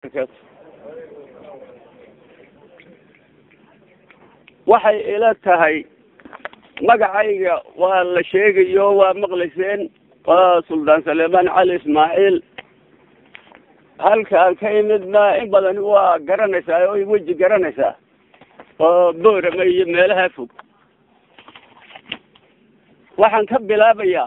waxay ila tahay magacayga waa la sheegayo waa maqlayseen waa suldaan saleemaan cali ismaaciil halkaan ka imidna in badan waa garanaysaa oo weji garanaysaa oo boorama iyo meelaha fog waxaan ka bilaabayaa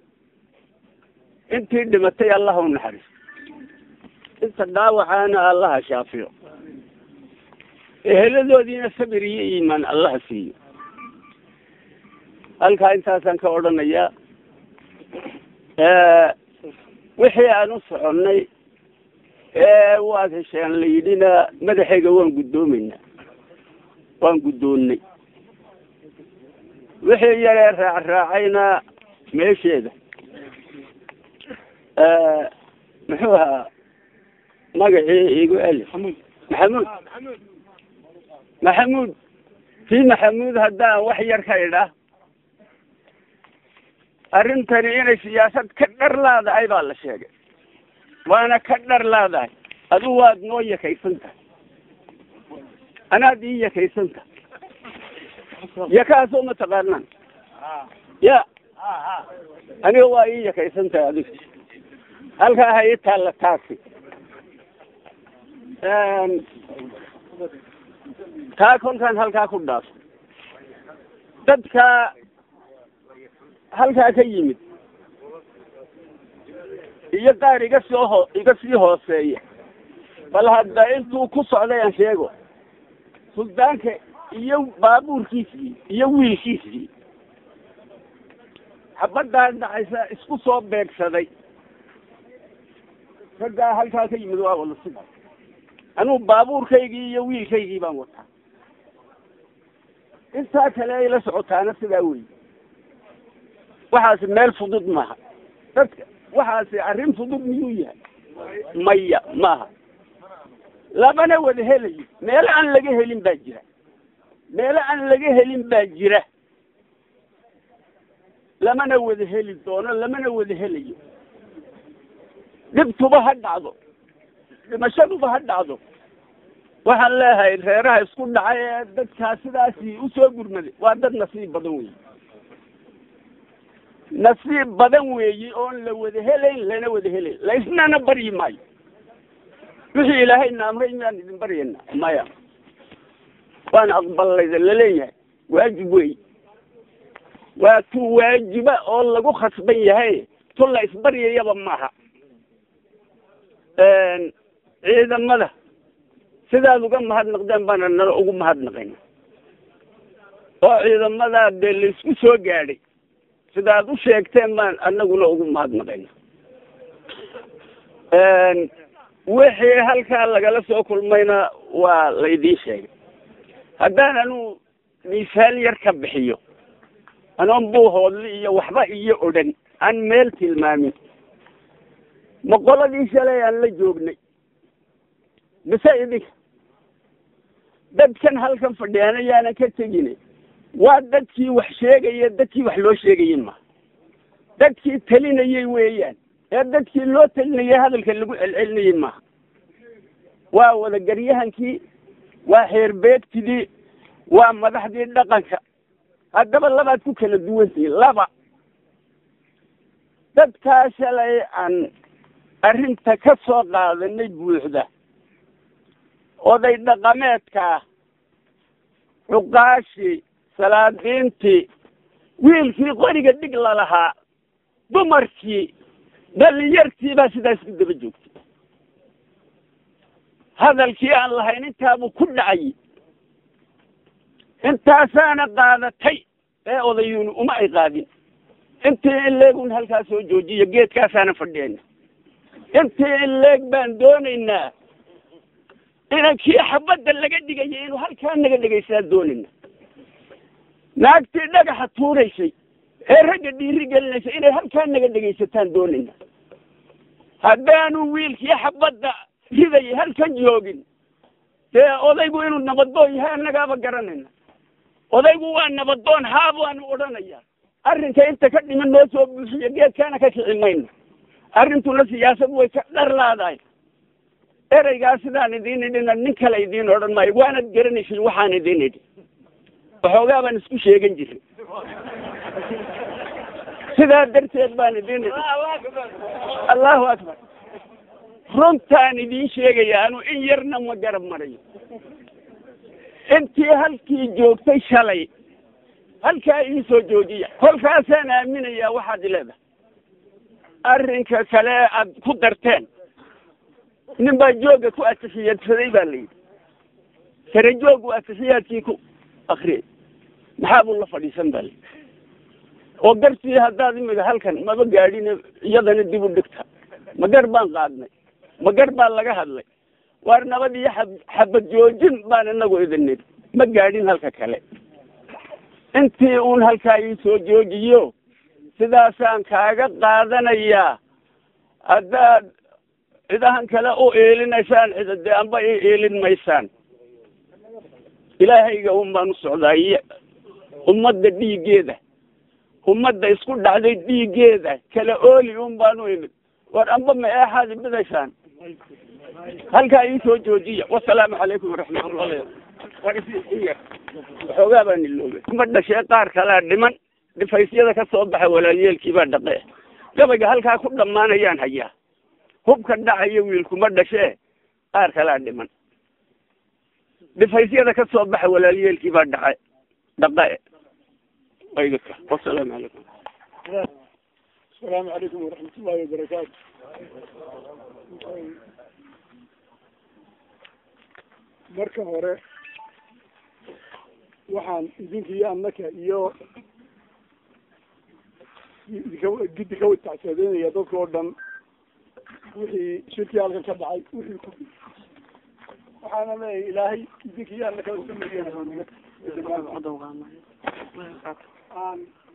intii dhimatay allaha u naxariis inta dhaawacaana allaha shaafiyo eheladoodiina sabir iyo iimaan allaha siiyo halkaa intaasaan ka odhanayaa wixii aan u soconnay ee waad hesheen la yidhina madaxayga waan guddoomaynaa waan guddoonnay wixii yaree raacraacayna meesheeda muxuu ahaa magacii igu eli maxamuud maxamuud kii maxamuud haddaan wax yar ka idhaa arrintani inay siyaasad ka dhar laadahay baa la sheegay waana ka dhar laadahay adu waad noo yakaysan tahay anaad ii yakaysan tahay yakaasoo mataqaanaan ya aniga waa ii yakaysan tahay adiga halkaa ha ii taalla taasi taa kolkaan halkaa ku dhaafo dadka halkaa ka yimid iyo qaar iga soo ho iga sii hooseeya bal hadda intuu ku socday aan sheego suldaanka iyo baabuurkiisii iyo wiilkiisii xabaddaa dhacaysa isku soo beegsaday raggaa halkaa ka yimid waa wada sida anugu baabuurkaygii iyo wiilkaygii baan wataa intaa kale ay la socotaana sidaa wey waxaasi meel fudud maaha dadka waxaasi arrin fudud miyuu yahay maya maaha lamana wada helayo meelo aan laga helin baa jira meelo aan laga helin baa jira lamana wada heli doono lamana wada helayo dhibtuba ha dhacdo dhimashaduba ha dhacdo waxaan leeyahay reeraha isku dhacay ee dadkaa sidaasi usoo gurmaday waa dad nasiib badan weyi nasiib badan weeyi oon la wada helayn lana wada helayn laysnana baryi maayo wixii ilaahayna amray miyaan idin baryayna maya waana aqbalayda laleeyahay waajib wey waa tu waajiba oo lagu khasban yahay tu la isbaryayaba maaha ciidamada sidaad uga mahadnaqdeen baana nala ugu mahadnaqayna oo ciidamadaa dee laisku soo gaadhay sidaad u sheegteen baan anaguna ugu mahadnaqayna wixii halkaa lagala soo kulmayna waa laydiin sheegay haddaan anu miisaal yar ka bixiyo anoon buuhoodli iyo waxba iyo odhan aan meel tilmaamin boqoladii shalay aan la joognay mise idinka dadkan halkan fadhiyaan ayaanan ka tegine waa dadkii wax sheegaya dadkii wax loo sheegayay ma dadkii talinayay weeyaan ee dadkii loo talinayay hadalka lagu celcelinayay maaha waa wadagaryahankii waa xeerbeegtidii waa madaxdii dhaqanka haddaba labaad ku kala duwantihi laba dadkaa shalay aan arrinta ka soo qaadanay buuxda oday dhaqameedkaa cuqaashii salaadiintii wiilkii qoriga dhig lalahaa dumarkii dhalinyartii baa sidaas ku daba joogtay hadalkii aan lahayn intaabuu ku dhacay intaasaana qaadatay ee odayuunu uma ay qaadin intii in leegun halkaa soo joojiyo geedkaasaana fadhiyayna intii in leeg baan doonaynaa inankii xabadda laga dhigaya inuu halkaa naga dhegaysaa doonayna naagtii dhagaxa tuuraysay ee ragga dhiiri gelinaysa inay halkaa naga dhegaysataan doonayna haddaanu wiilkii xabadda ridayay halkan joogin dee odaygu inuu nabadoon yahay annagaaba garanayna odaygu waa nabadoon haa baanu odhanaya arrinka inta ka dhiman noo soo buuxiyo geedkaana ka kici mayno arrintuna siyaasad way ka dhar laadahay ereygaa sidaan idiin idhina nin kale idiin odhan maayo waanad garanaysin waxaan idiin idhi waxoogaa baan isku sheegan jirin sidaa darteed baan idiin idhi allahu akbar runtaan idiin sheegaya anu in yarna ma garab marayo intii halkii joogtay shalay halkaa iisoo joojiya kolkaasaan aaminayaa waxaad leedahay arrinka kale aad ku darteen nin baa jooga ku atixiyadsaday baa la yidhi sare joog uu atixiyaadkii ku akriyay maxaa buu la fadhiisan baa layidhi oo gartii haddaad imika halkan maba gaadhin iyadana dib u dhigta ma gar baan qaadnay ma gar baa laga hadlay waar nabad iyo xab xabad joojin baan inagu idin nidhi ma gaadhin halka kale intii uun halkaa ii soo joojiyo sidaasaan kaaga qaadanayaa haddaad cidahan kale u eelinaysaan cida dee amba i eelin maysaan ilaahayga un baan u socdaa iyo ummadda dhiiggeeda ummadda isku dhacday dhiiggeeda kala ooli un baan u imid war amba ma eexaad ibidaysaan halkaa ii soo joojiya wasalaamu calaykum waraxmatullahi waxoogaa baan iloobay ma dhashee qaar kalea dhiman dhifaysyada ka soo baxa walaalyeelkii baa dhaqee gabayga halkaa ku dhammaanayaan hayaa hubka dhacaya wiilkuma dhashee qaar kalea dhiman dhifaysyada ka soo baxa walaalyeelkii baa dhace dhaqe waygaka wasalaamu calaykum asalaamu calaykum waraxmat ullahi wabarakaatu marka hore waxaan idinka iyo annaka iyo idinka giddi ka watacsadeynaya dadka oo dhan wixii shirkii halkan ka dhacay wixii ku waxaana leeyahay ilaahay idinka iyo annaka aan